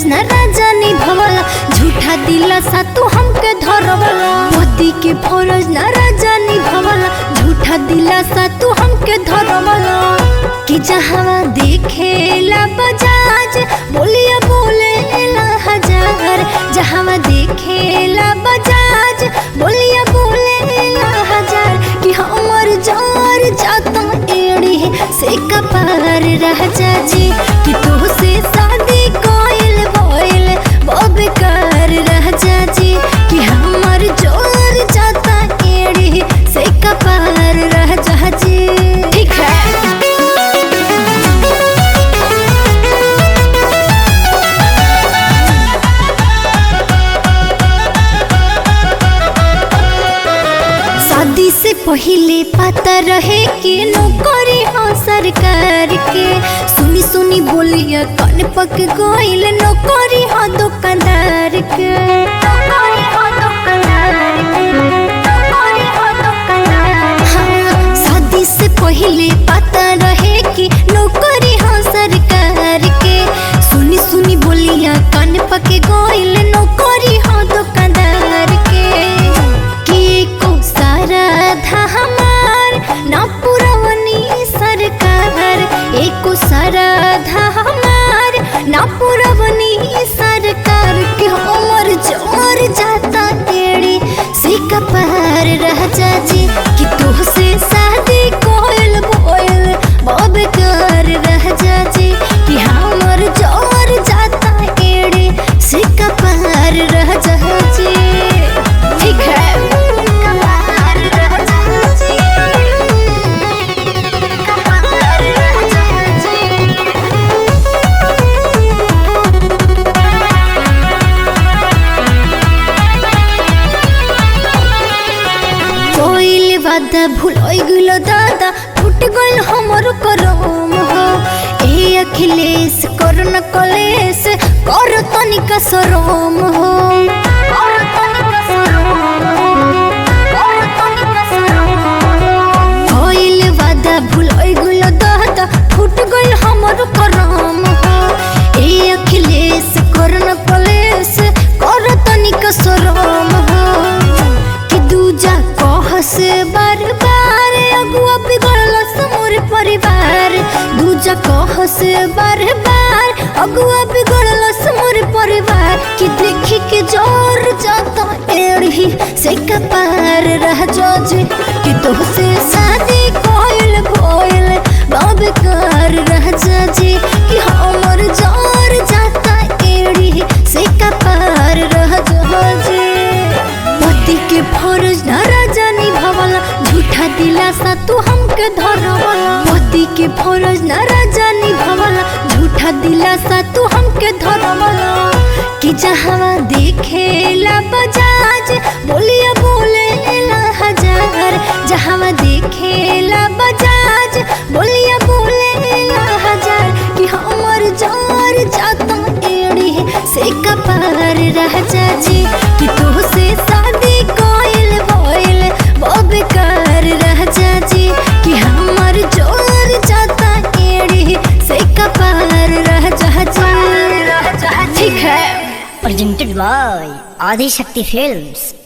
फरज न राजा निभवला झूठा दिला सा तू हमके धरवला पति के फरज न राजा निभवला झूठा दिला सा तू हमके धरवला कि जहाँ देखेला बजाज बोलिया बोले ला हजार जहाँ देखेला बजाज बोलिया बोले ला हजार कि हमर जार जाता एड़ी से कपार रह जाजी कि तू से शादी कोइल बोइल वो बेकार रह जाजी कि हमर जोर जाता एड़ी से कपार रह जाजी ठीक है शादी से पहले पता रहे कि नौकरी हो सरकार के सुनी सुनी बोलिया कान पक गइल नौकरी हो दुकानदार के नौकरी हो दुकानदार के, नौकरी हो दुकानदार। हाँ, शादी से पहले पता रहे कि नौकरी हो सरकार के सुनी सुनी बोलिया कान पक गइल नौकरी हो दुकानदार के के को सारा था हमार ना पुरवनी सरकार एको सारा था हमार ना पुरवनी सरकार के उमर जोर जाता टेढ़ी से कपार रह जाजी कि तू से शादी कोयल बोयल बब कर रह जाजी कि हमर जोर जाता टेढ़ी से कपार रह जाजी ठीक है कपार रह जाजी कपार रह जाजी कोइल वादा भूलोई गइलो दादा फुट गइल हमर करम हो ए अखिलेश करन कलेश कर तनिका शरम हो कर तनिका शरम हो, कर तनिका शरम हो। कोइल वादा भूलोई गइलो दादा फुट गइल हमर करम हो ए अखिलेश करन कलेश कर तनिका शरम हो कि दूजा कहस बार बार अगुआ बिगड़ल समोर परिवार दूजा कहस बार बार अगुआ बिगड़ल समोर परिवार कि देखी के जोर जाता एड़ी से कपार रह जाजे कि तो से शादी कोइल भोइल बाब कर रह जाजे कि हमर जोर जाता एड़ी से कपार रह जाजे पति के फरज न राजा निभावला झूठा दिलासा तू हमके धरवला पति के फरज न राजा निभावला झूठा दिलासा तू हमके धरवला कि जहाँ देखेला बजाज बोलिया बोले ला हजार जहाँ देखेला बजाज बोलिया बोले ला हजार कि हमर जोर जाता एड़ी से कपार रह जाजी कि तू से शादी कोइल बोइल वो बेकार रह जाजी कि हमर जोर जाता एड़ी से कपार रह जाजी ठीक है presented by Adi Shakti Films.